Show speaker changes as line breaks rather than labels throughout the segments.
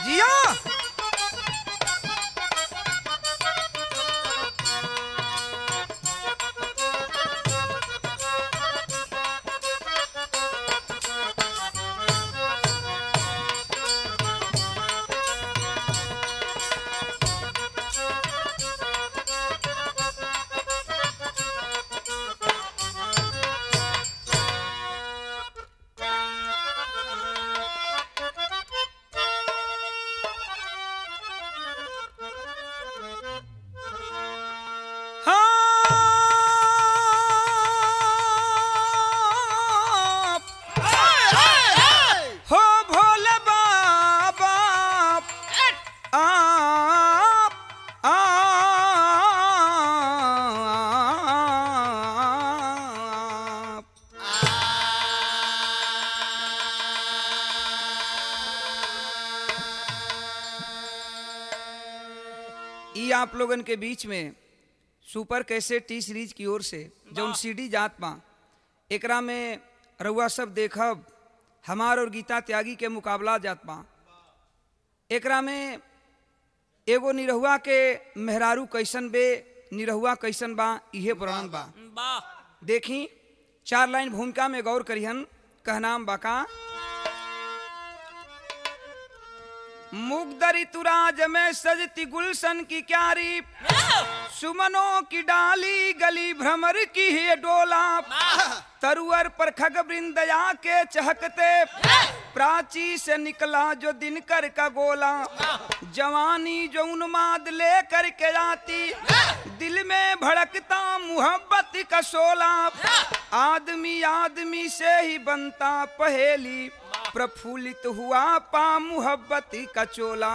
जिया हाँ हो भोले बाबा आप आप ई आप लोगन के बीच में सुपर कैसे टी सीरीज की ओर से जौन सीडी जात बा एकरा में रउआ सब देखब हमार और गीता त्यागी के मुकाबला जात बा एकरा में एगो निरहुआ के मेहरारू कैसन बे निरहुआ कैसन बा इहे वर्णन बा
वाह
देखी चार लाइन भूमिका में गौर करिहन कहनाम बाका मुग्धरी तुराज में सजती गुलशन की क्यारी सुमनों की डाली गली भ्रमर की है डोला तरुअर पर खग वृंदया के चहकते प्राची से निकला जो दिनकर का गोला जवानी जो उन्माद लेकर के आती दिल में भड़कता मुहब्बत का शोला आदमी आदमी से ही बनता पहेली प्रफुल्लित हुआ पा मुहब्बत का चोला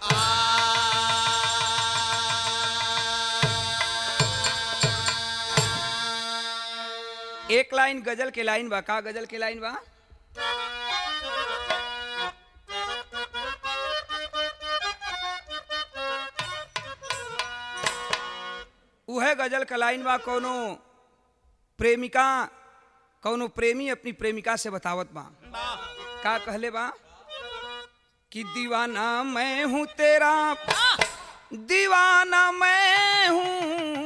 एक लाइन गजल के लाइन बा का गजल के लाइन बा उहे गजल का लाइन बा कोनो प्रेमिका कोनो प्रेमी अपनी प्रेमिका से बतावत बा का कहले बा कि दीवाना मैं हूँ तेरा दीवाना मैं हूँ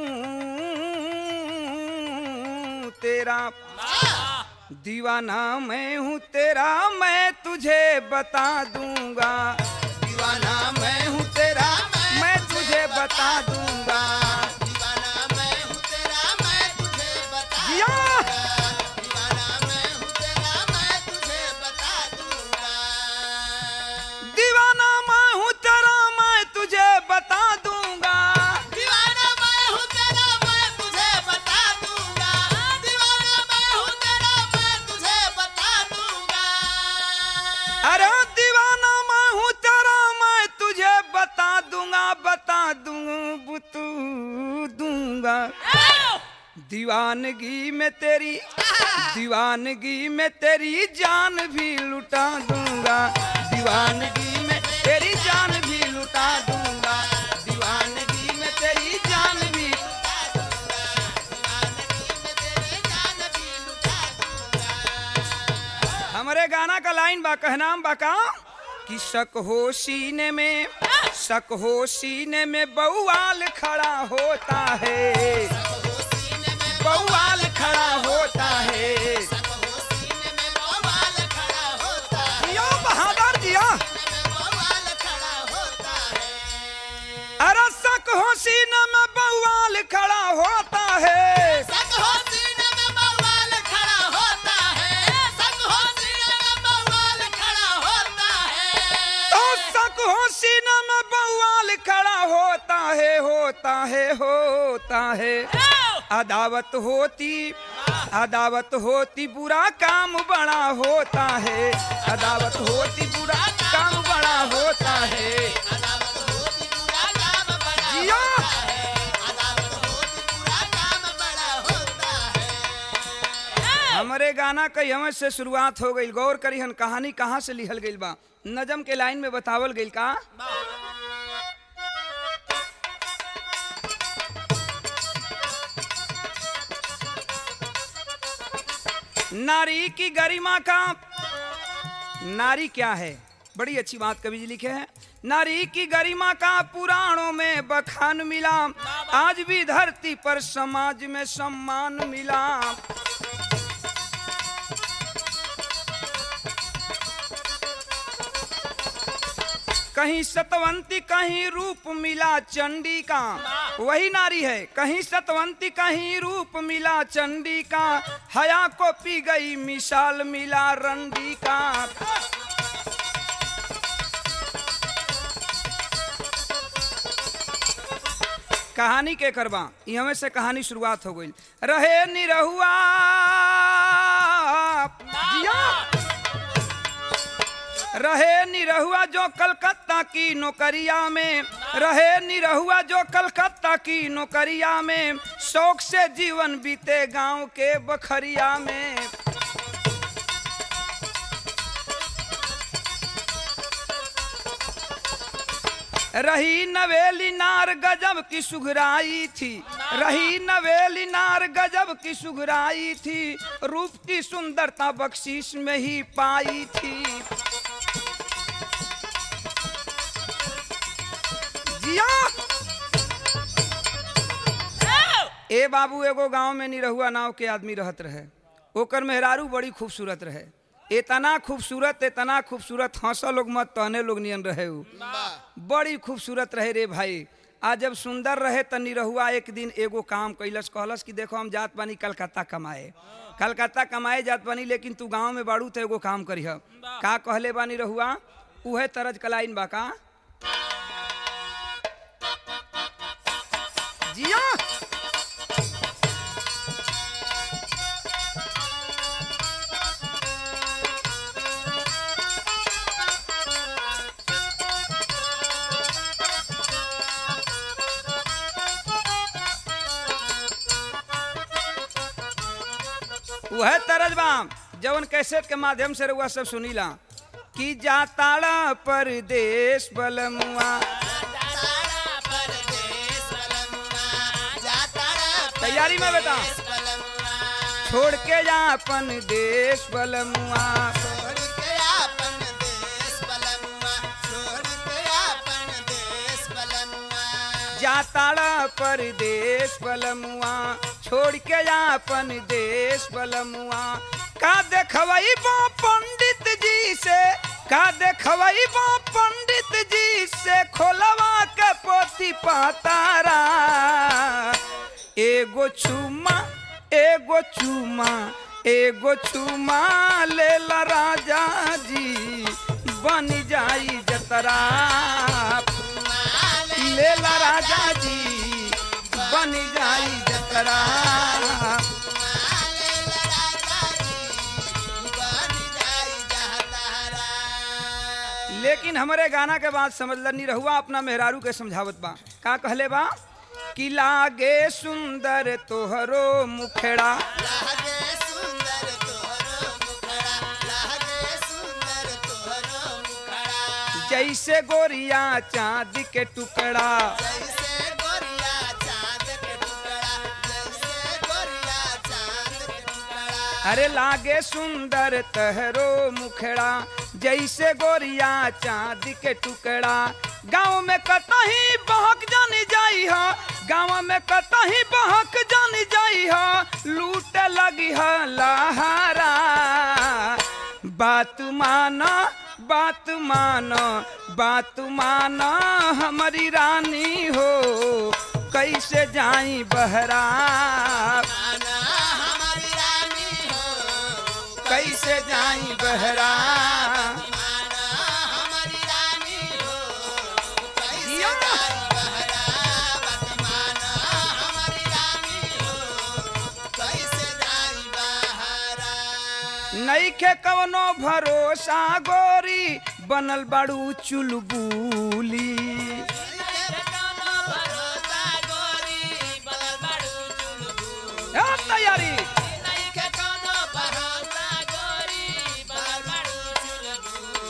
तेरा दीवाना मैं हूँ तेरा मैं तुझे बता दूंगा दीवाना मैं हूँ तेरा मैं तुझे बता दूंगा
दीवाना मैं हूँ तेरा मैं तुझे बता
जिया
दीवाना मैं हूँ तेरा मैं तुझे बता दूंगा
दीवाना मैं हूँ तेरा मैं तुझे बता दूंगा
दीवाना मैं हूँ तेरा मैं तुझे बता दूंगा दीवाना मैं हूँ तेरा मैं तुझे बता दूंगा
अरे दीवाना मैं हूँ तेरा मैं तुझे बता दूंगा बता दूंगा तू दूंगा दीवानगी में तेरी दीवानगी में तेरी जान भी लुटा दूंगा दीवानगी में तेरी जान भी लुटा दूंगा दीवानगी में तेरी जान भी हमारे गाना का लाइन बा कहनाम बा का कि शक हो सीने में शक हो सीने में बउआल खड़ा होता है बउआल खड़ा होता है जियो बहादुर जिया अरे शक हो सीने में बउआल खड़ा होता है तो शक हो सीने में बउआल खड़ा होता है होता है होता है अदावत होती अदावत होती बुरा काम बड़ा होता है अदावत होती बुरा काम बड़ा होता है जिया हमारे गाना कई हमें से शुरुआत हो गई गौर करी हन कहानी कहाँ से लिखल गई बा नजम के लाइन में बतावल गई का नारी की गरिमा का नारी क्या है बड़ी अच्छी बात कवि जी लिखे हैं नारी की गरिमा का पुराणों में बखान मिला आज भी धरती पर समाज में सम्मान मिला कहीं सतवंती कहीं रूप मिला चंडी का वही नारी है कहीं सतवंती कहीं रूप मिला चंडी का हया को पी गई मिसाल मिला रंडी का कहानी के करबा यहाँ से कहानी शुरुआत हो गई रहे निरहुआ जिया रहे निरहुआ जो कलकत्ता की नौकरिया में रहे निरहुआ जो कलकत्ता की नौकरिया में शौक से जीवन बीते गांव के बखरिया में रही नवेली नार गजब की सुघराई थी रही नवेली नार गजब की सुघराई थी रूप की सुंदरता बख्शीश में ही पाई थी जिया ए बाबू एगो गांव में निरहुआ नाव के आदमी रहत रहे ओकर मेहरारू बड़ी खूबसूरत रहे इतना खूबसूरत इतना खूबसूरत हंसा लोग मत तहने लोग नियन रहे उ बड़ी खूबसूरत रहे रे भाई आ जब सुंदर रहे त निरहुआ एक दिन एगो काम कैलस कहलस कि देखो हम जात बानी कलकत्ता कमाए कलकत्ता कमाए जात बानी लेकिन तू गांव में बाड़ू तो एगो काम करीह का कहले बानी रहुआ उहे तरज कलाइन बा का जिया वह तरज बाम जवन कैसेट के माध्यम से रउआ सब सुनीला कि जाताड़ा परदेश बलमुआ तैयारी में बेटा छोड़ के जा अपन देश बलमुआ जाताड़ा परदेश बलमुआ छोड़ के जा अपन देश बलमुआ का देखवई बा पंडित जी से का देखवई बा पंडित जी से खोलवा के पोती पातारा एगो चुमा एगो चुमा एगो चुमा लेला राजा जी बन जाई जतरा लेला राजा जी बन जाई जतरा लेकिन हमारे गाना के बाद समझल नहीं रहुआ अपना मेहरारू के समझावत बा का कहले बा कि लागे सुंदर तोहरो मुखड़ा जैसे गोरिया चांद के टुकड़ा
जैसे गोरिया चांद के टुकड़ा जैसे गोरिया चांद के टुकड़ा
अरे लागे सुंदर तहरो मुखड़ा जैसे गोरिया चांद के टुकड़ा गाँव में कतही बहक जानी जाई हा गाँव में कतही बहक जानी जाई हा लूट लगी हा लहारा बात माना बात माना बात माना हमारी रानी हो कैसे जाई बहरा
आना हमारी रानी हो
कैसे जाई बहरा
आना हमारी रानी हो कैसे
जिया।
जाई बहरा बतमाना हमारी रानी हो कैसे जाई बहरा
नईखे कवनो भरोसा गोरी बनल बाड़ू चुलबुली
भरोसा गोरी बलल बाड़ू चुलबुल
ए, तैयारी
नइखे कोनो भरोसा गोरी बलल बाड़ू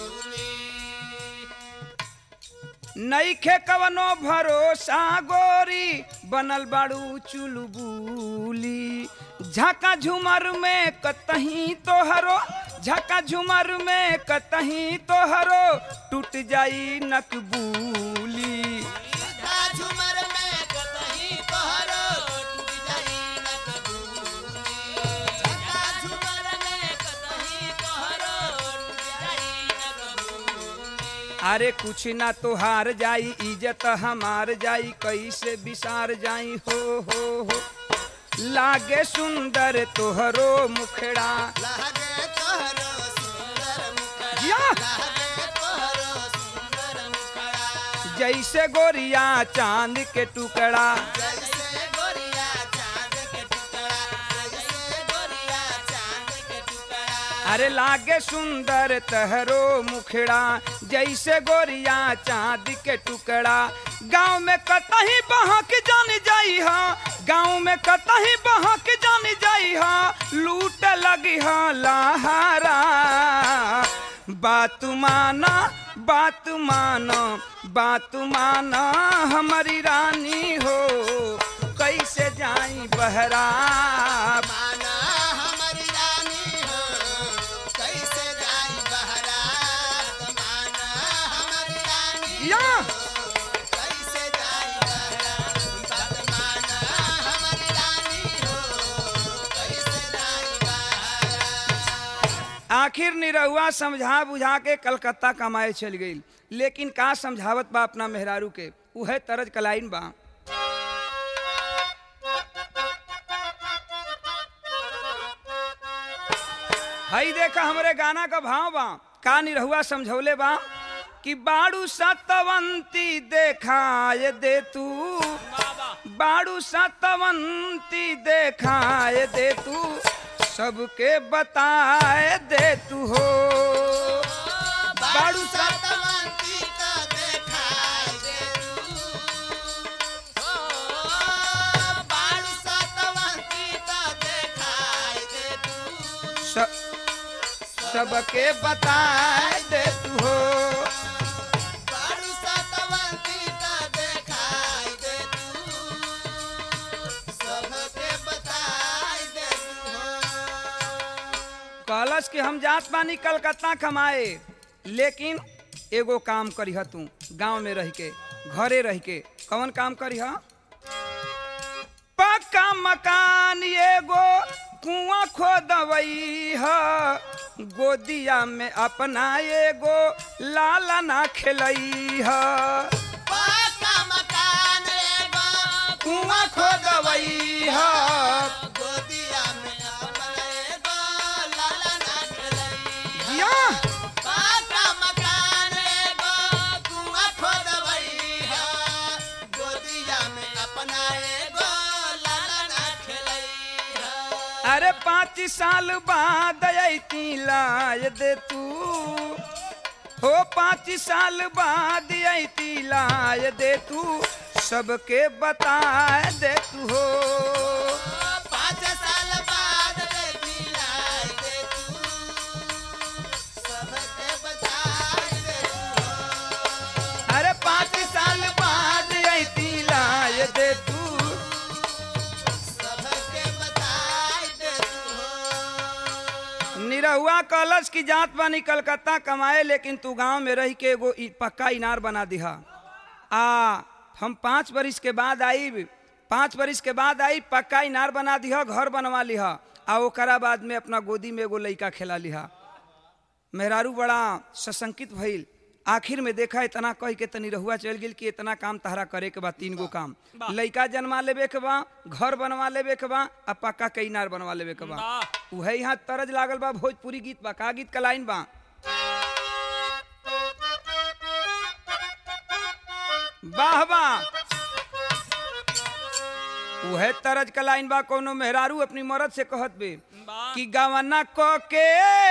चुलबुली
नईखे कवनो भरोसा गोरी बनल बाड़ू चुलबुली झाका झुमर में कतही तोहरो झका झुमर में कतही तोहरो टूट जाई नकबूली
झका झुमर में कतही तोहरो टूट जाई नकबूली झका झुमर में कतही तोहरो टूट जाई नकबूली
अरे कुछ ना तोहार जाई इज्जत हमार जाई कैसे बिसार जाई हो हो हो लागे सुंदर तोहरो मुखड़ा
लहगे तोहरो सुंदर मुखड़ा
या!
लहगे तोहरो सुंदर मुखड़ा
जैसे गोरिया चांद के टुकड़ा
जैसे गोरिया चांद के टुकड़ा जैसे गोरिया चांद के टुकड़ा
अरे लागे सुंदर तहरो मुखड़ा जैसे गोरिया चांद के टुकड़ा गांव में कतही बहक जान जाई हा गांव में कतही बहक जान जाई हा लूट लगी हा लहारा बात माना बात माना बात माना हमारी रानी हो कैसे जाई बहरा
माना हमारी रानी हो कैसे जाई बहरात माना हमारी रानी
या
कैसे जाई बहरात बात माना हमारी रानी हो कैसे जाई बहरात
आखिर निरहुआ समझा बुझा के कलकत्ता कमाए चल गई लेकिन का समझावत बा अपना मेहरारू के उहे तरज कलाइन बा हई देखा हमरे गाना का भाव बा का निरहुआ समझौले बा कि बाड़ू सतवंती देखाए दे तू बाड़ू सतवंती देखाए दे तू सबके बताए दे तू हो
बाड़ू सतवंती का देखाई दे तू हो बाड़ू सतवंती का देखाई दे तू
स- सबके बताए दे तू हो
बाड़ू सतवंती का देखाई दे तू सबके बताई दे तू हो
कहलस कि हम जात बानी कलकत्ता कमाए लेकिन एगो काम करीह तू गांव में रह के घरे रह के कौन काम करीह पक्का मकान एगो कुआं खोदवई ह गोदिया में अपना एगो लाला ना खेलई ह
पक्का मकान एगो
कुआं खोदवई ह
गोदिया में अपना एगो लाला ना खेलई
या
पक्का मकान एगो कुआं खोदवई है गोदिया में अपना एगो लाला ना खेलई है
अरे पाँच साल बाद अती लाय दे तू हो पाँच साल बाद अती लाय दे तू सबके बताए दे तू हो
पाँच साल बाद रे दिलाई दे तू सबके बताई दे तू
अरे पाँच साल बाद अती लाय दे तू
सबके बताई दे तू
निरहुआ कलश की जात बानी कलकत्ता कमाए लेकिन तू गांव में रह के एगो इ- पक्का इनार बना दिहा आ हम पाँच बरिस के बाद आई पाँच बरिस के बाद आई पक्का इनार बना दिहा घर बनवा लिहा आ ओकरा बाद में अपना गोदी में एगो लइका खेला लिहा मेहरारू बड़ा सशंकित भइल आखिर में देखा इतना कह के तनी रहुआ चल गेल कि इतना काम तहरा करे के बा तीन गो काम लइका जन्मा लेबे के बा घर बनवा लेबे के बा आ पक्का के इनार बनवा लेबे के बा उहे यहाँ तरज लागल बा भोजपुरी गीत बा का गीत का लाइन बा वाह वाह उहे तरज का लाइन बा कोनो मेहरारू अपनी मरद से कहत बे कि गवना क के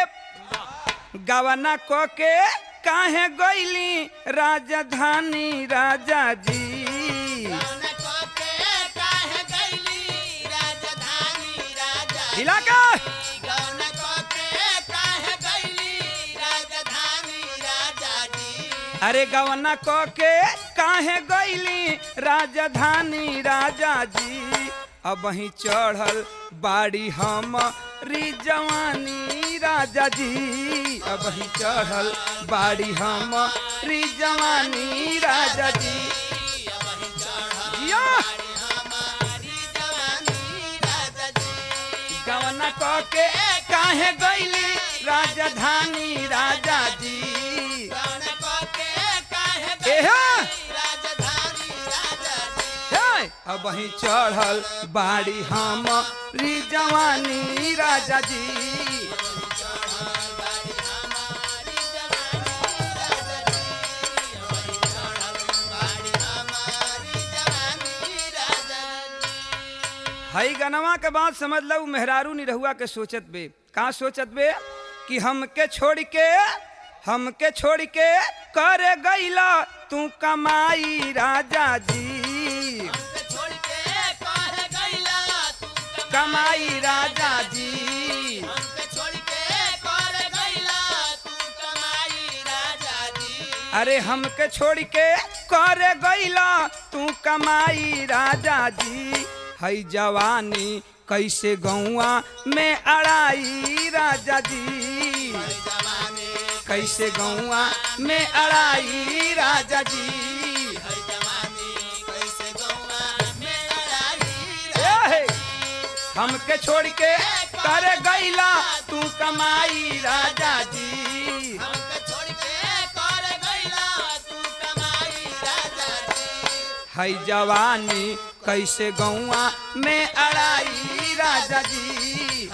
गवना क के काहे गईली राजधानी राजा जी
कौन को के काहे गईली राजधानी राजा
हिला के
कौन को के काहे गईली राजधानी राजा जी
अरे गवना क के काहे गईली राजधानी राजा जी अब ही चढ़ल बाड़ी हम री जवानी राजा जी अब ही चढ़ल बाड़ी हमारी जवानी राजा जी जिया गवना क के काहे गईली राजधानी राजा जी एहा हे, अब ही चढ़ल बाड़ी हमारी जवानी राजा जी हई गनवा के बात समझ लो मेहरारू निरहुआ के सोचत बे का सोचत बे कि हमके छोड़ के हमके छोड़ के कर गईला तू कमाई राजा जी कमाई राजा जी अरे हमके छोड़ के कर गईला तू कमाई राजा जी हई जवानी कैसे गौआ में अड़ाई राजा जी कैसे गौआ में अड़ाई राजा जी ए, हमके छोड़ के कर गईला तू कमाई राजा जी हई जवानी कैसे गौआ में अड़ाई राजा जी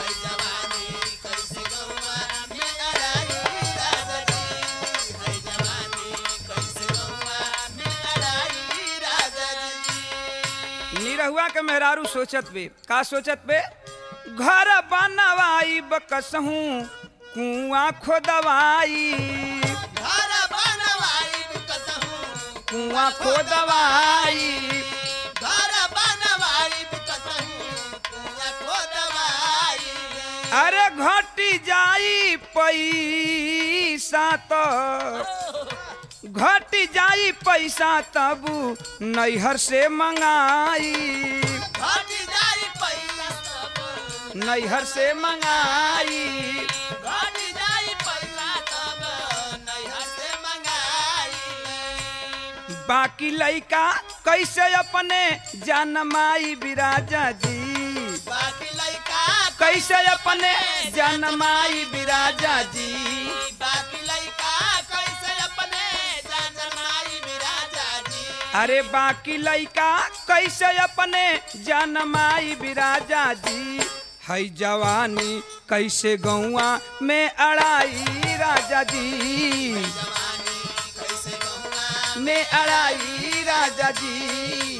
निरहुआ के मेहरारू सोचत बे का सोचत बे घर बनवाई बकसहू कुआं खोदवाई कुआं खोदवाई अरे घटी जाई पैसा तो घट जाई पैसा तब नैहर से मंगाई नैहर से मंगाई बाकी लइका कैसे अपने जनमाई बिराजा जी कैसे अपने जनमाई बिराजा जी अरे बाकी लइका कैसे अपने जनमाई बिराजा जी हई जवानी कैसे गौआ में अड़ाई राजा जी में अड़ाई राजा जी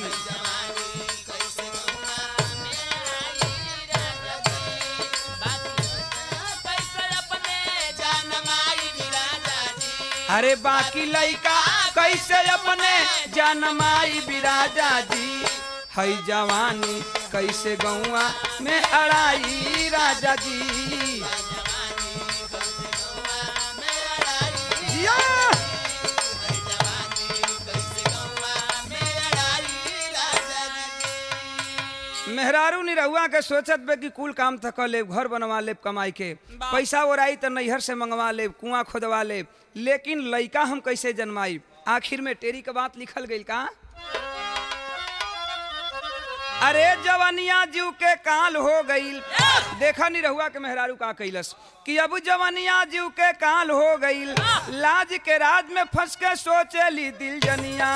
अरे बाकी लइका कैसे अपने जनमाई बिराजा जी हई जवानी कैसे गौआ में अड़ाई राजा जी जिया! मेहरारू निरहुआ के सोचत बे कि कुल काम तक लेब घर बनवा लेब कमाई के पैसा ओराई तो नैहर से मंगवा लेब कुआं खोदवा लेब लेकिन लइका हम कैसे जन्माई आखिर में टेरी के बात लिखल गई का अरे जवनिया जीव के काल हो गईल देखा नहीं रहुआ के मेहरारू का कैलस कि अब जवनिया जीव के काल हो गईल लाज के राज में फंस के सोचेली दिल जनिया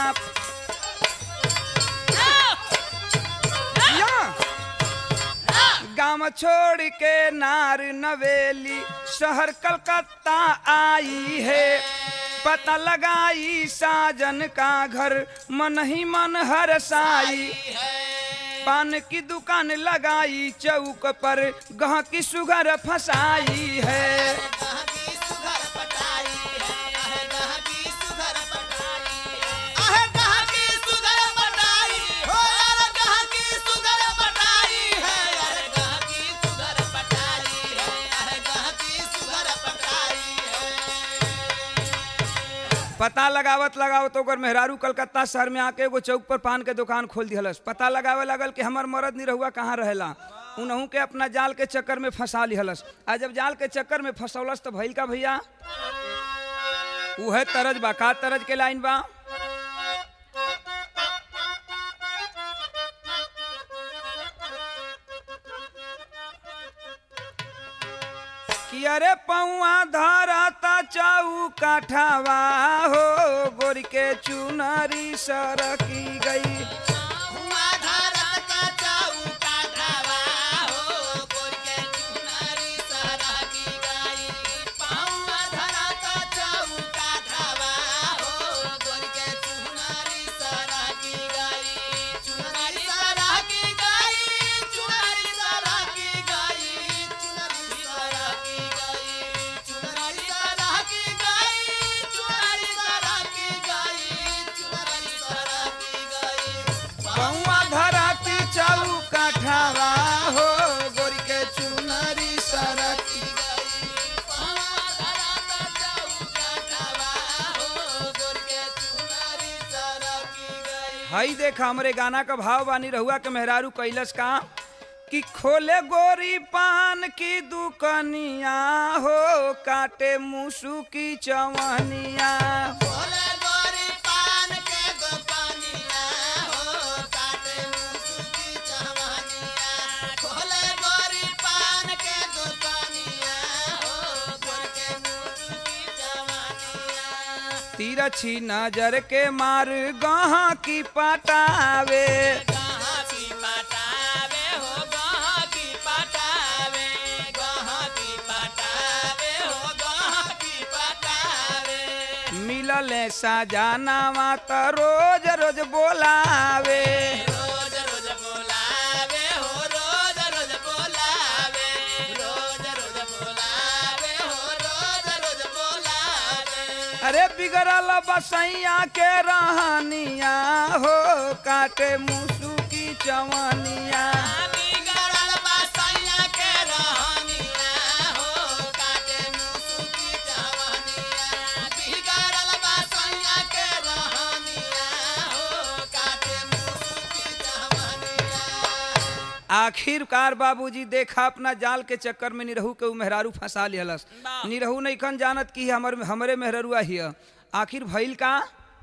या! गाँव छोड़ के नार नवेली शहर कलकत्ता आई है पता लगाई साजन का घर मन ही मन हरसाई पान की दुकान लगाई चौक पर गह की सुगर फसाई है पता लगावत लगावत ओकर मेहरारू कलकत्ता शहर में आके एगो चौक पर पान के दुकान खोल दिहलस पता लगावे लगल कि हमर मरद नहीं रहुआ कहाँ रहेला उनहू के अपना जाल के चक्कर में फंसा लिहलस आ जब जाल के चक्कर में फंसौलस तो भइल का भैया उहे तरज बा का तरज के लाइन बा कि अरे पौआ धरता चाऊ काठावा हो गोरी के चुनरी सरकी गई
हुआ भारत का चौका ढावा हो गोर के चुनरी सरकी गई पाऊआ भारत का चौका ढावा हो गोर के चुनरी सरकी गई चुनरी सरकी गई चुनरी सरकी गई चुनरी सरकी गई चुनरी सरकी गई चुनरी सरकी गई चुनरी सरकी गई
पौआ धरती चाऊ काठावा हो गोरी के चुनरी सरकी हई देखा हमरे गाना का भाव बानी रहुआ के मेहरारू कैलस का कि खोले गोरी पान की दुकनिया हो काटे मुसु की चवनिया तिरछी नजर के मार गहा की पटावे मिलल सजानावा त रोज रोज बोलावे
रोज रोज बोलावे हो रोज रोज बोलावे रोज रोज बोलावे हो रोज रोज बोलावे
अरे बिगड़ल बसैया के रहनिया हो काटे मुसु की चवनिया
बिगड़ल बसैया के रहनिया हो काटे मुसुकी जवानिया बिगड़ल बसैया के रहनिया हो काटे मुसुकी जवानिया
आखिरकार बाबूजी देखा अपना जाल के चक्कर में निरहू के उ मेहरारू फंसा लिहलस निरहू नहीं खन जानत कि हमर हमरे मेहररुआ हिय आखिर भइल का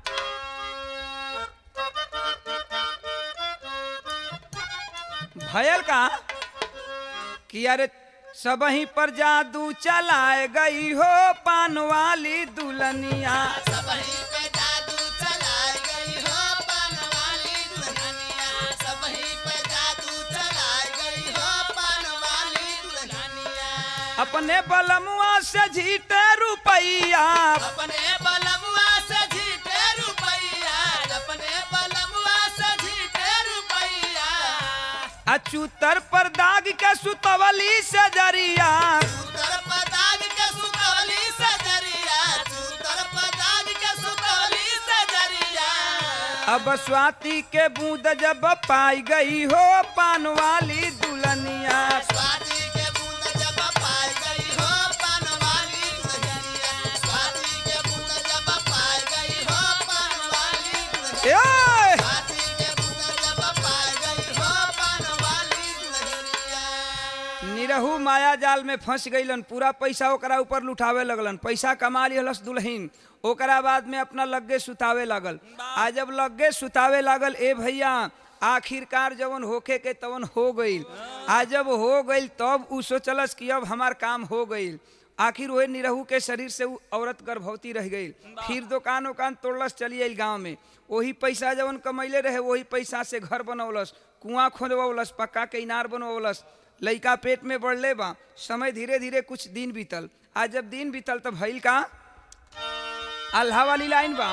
भयल का कि अरे सबही पर जादू चलाए गई हो पान वाली दुल्हनिया
सबही पे जादू चलाए गई हो पानवाली दुल्हनिया सबही पे जादू चलाए गई हो पानवाली दुल्हनिया
अपने बलमुआ से जीते रुपैया
अपने बलमुआ से जीते रुपैया अपने बलमुआ से जीते रुपैया
अचूतर पर दाग के सुतवली से जरिया
सुतर पदाग के सुतवली से जरिया सुतर पदाग के सुतवली से जरिया
अब स्वाति के बूंद जब पाई गई हो पान वाली दुल्हनिया
स्वाति के बूंद जब पाई गई हो पानवाली दुल्हनिया स्वाति के बूंद जब पाई गई हो पानवाली दुल्हनिया
ए!
स्वाति के बूंद जब पाई गई हो पानवाली दुल्हनिया
निरहू माया जाल में फंस गईलन पूरा पैसा ओकरा ऊपर लुटावे लगलन पैसा कमा लिहलस दुल्हीन ओकरा बाद में अपना लग्गे सुतावे लागल आ जब लग्गे सुतावे लागल ए भैया आखिरकार जवन होखे के तवन हो गईल आ जब हो गईल तब उ सोचलस कि अब हमार काम हो गईल आखिर वही निरहू के शरीर से उ औरत गर्भवती रह गई फिर दुकान उकान तोड़लस चली आई गाँव में वही पैसा जवन कमैले रहे वही पैसा से घर बनौलस कुआं खोदवलस पक्का के इनार बनवलस लइका पेट में बढ़ले बा समय धीरे धीरे कुछ दिन बीतल आज जब दिन बीतल तब भइल का अल्लाह वाली लाइन बा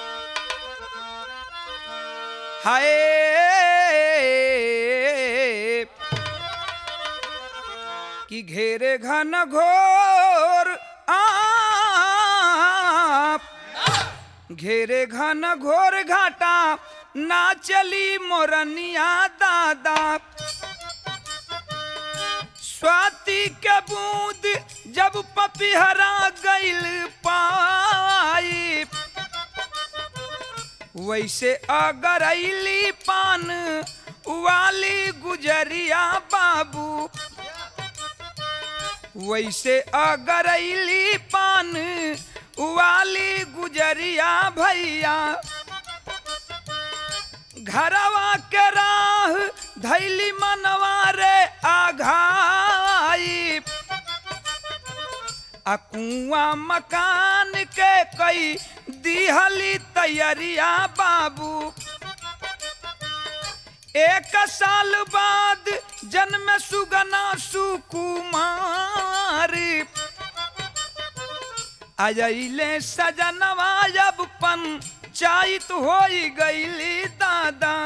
हाय कि घेरे घन घोर आप घेरे घन घोर घाटा ना चली मोरनिया दादा स्वाति के बूंद जब पपिहरा गइल पाई वैसे अगर अली पान वाली गुजरिया बाबू वैसे अगरैली पान वाली गुजरिया भैया घरवा के राह धैली मनवा रे आघाई आ कुआं मकान के कई दिहली तैयारिया बाबू एक साल बाद जन्म सुगना सुकुमार अजैले सजनवा जब पंचायत हो गईली दादा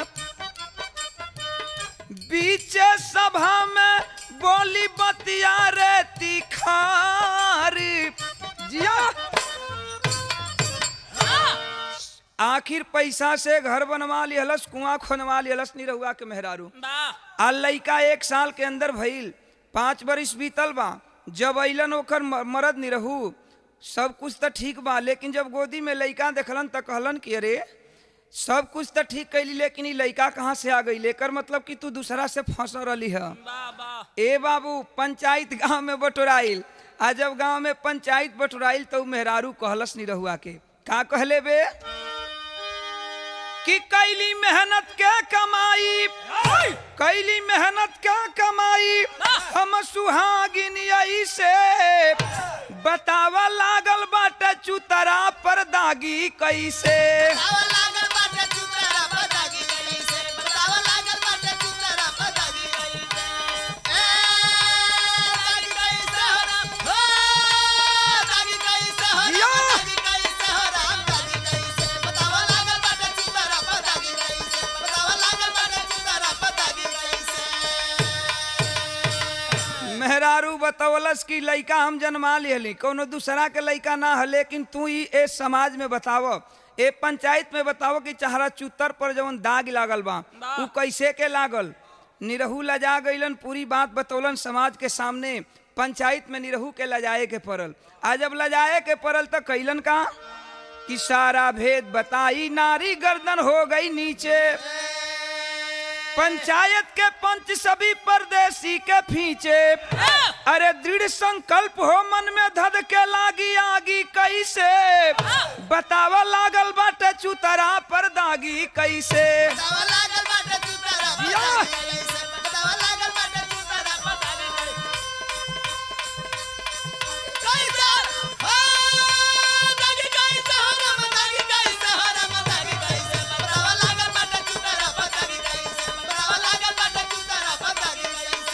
बीच सभा में बोली बतिया रे तिखार जिया आखिर पैसा से घर बनवा लिहलस कुआं खोनवा लिहलस निरहुआ के मेहरारू
वाह
आ लइका एक साल के अंदर भइल पाँच बरिस बीतल बा जब अइलन ओकर म- मरद निरहू सब कुछ तो ठीक बा लेकिन जब गोदी में लइका देखलन त कहलन कि अरे सब कुछ तो ठीक कैली लेकिन ई लइका कहाँ से आ गई लेकर मतलब कि तू दूसरा से फंस रही है
वाह वाह
ए बाबू पंचायत गांव में बटोराइल आ जब गांव में पंचायत बटोराइल तो उ मेहरारू कहलस निरहुआ के का कहले बे कि कैली मेहनत के कमाई कैली मेहनत के कमाई हम सुहागिन यही से बतावा लागल बाटे चुतरा पर दागी कैसे
बतावा लागल बाटे चुतरा पदागी कैसे बतावा लागल बाटे चुतरा पदागी कैसे ए दागी कैसे हो राम हो दागी कैसे हो
जिया।
राम दागी कैसे हो राम दागी कैसे बतावा लागल बाटे चुतरा पदागी कैसे बतावा लागल बाटे चुतरा पदागी कैसे
मेहरारू बतौलस कि लइका हम जन्मा लिहली कोनो दूसरा के लइका ना है लेकिन तू ही ए समाज में बताव ए पंचायत में बताव कि चहरा चुतर पर जवन दाग लागल बा उ कैसे के लागल निरहू लजा गईलन पूरी बात बतौलन समाज के सामने पंचायत में निरहू के लजाए के पड़ल आ जब लजाए के पड़ल तो कैलन का कि सारा भेद बताई नारी गर्दन हो गई नीचे पंचायत के पंच सभी परदेसी के फींचे अरे दृढ़ संकल्प हो मन में धद के लागी आगी कैसे बतावा लागल बाटे चुतरा पर दागी कैसे
बतावा लागल बाटे चुतरा
जिया।
पदागी कैसे बतावा लागल बाटे चुतरा पदागी कैसे हो दागी कैसे हो राम दागी कैसे हो राम दागी कैसे बतावा लागल बाटे चुतरा पदागी कैसे बतावा लागल बाटे चुतरा पदागी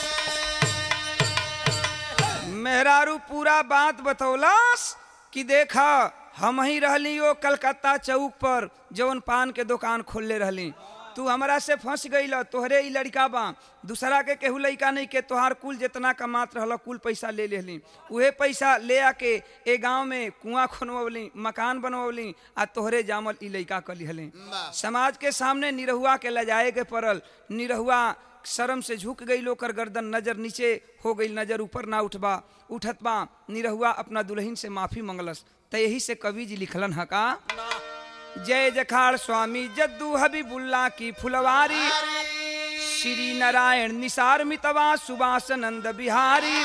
कैसे
मेहरारू पूरा बात बतौलस कि देखा हम ही रहली ओ कलकत्ता चौक पर जवन पान के दुकान खोलले रहली तू हमरा से फंस गईल तोहरे ई लड़का बा दूसरा के केहू लड़का नहीं के तोहार कुल जितना कमात रहल कुल पैसा ले लेहली उहे पैसा ले आके ए गांव में कुआं खोनवली मकान बनवली आ तोहरे जामल ई लड़का कर लिहली समाज के सामने निरहुआ के लजाए के पड़ल निरहुआ शर्म से झुक गई ओकर गर्दन नजर नीचे हो गई नजर ऊपर ना उठबा उठत बा निरहुआ अपना दुल्हन से माफी मंगलस त यही से कवि जी लिखलन ह का जय जखाड़ स्वामी जद्दू हबीबुल्ला की फुलवारी श्री नारायण निसार मितवा सुभाष नंद बिहारी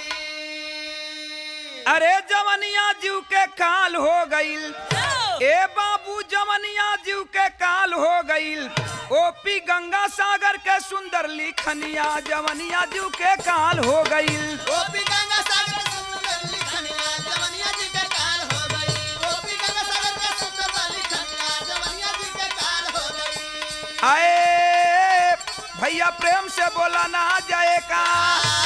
अरे जवनिया जीव के काल हो गईल ए बाबू जवनिया जीव के काल हो गईल ओपी गंगा सागर के सुंदर लिखनिया जवनिया जीव के काल हो गईल
गोपी गंगा सागर के सुंदर लिखनिया जवनिया जी के काल हो गई गोपी गंगा सागर के सुंदर लिखनिया जवनिया जी के काल हो गई
आए भैया प्रेम से बोला ना जाए का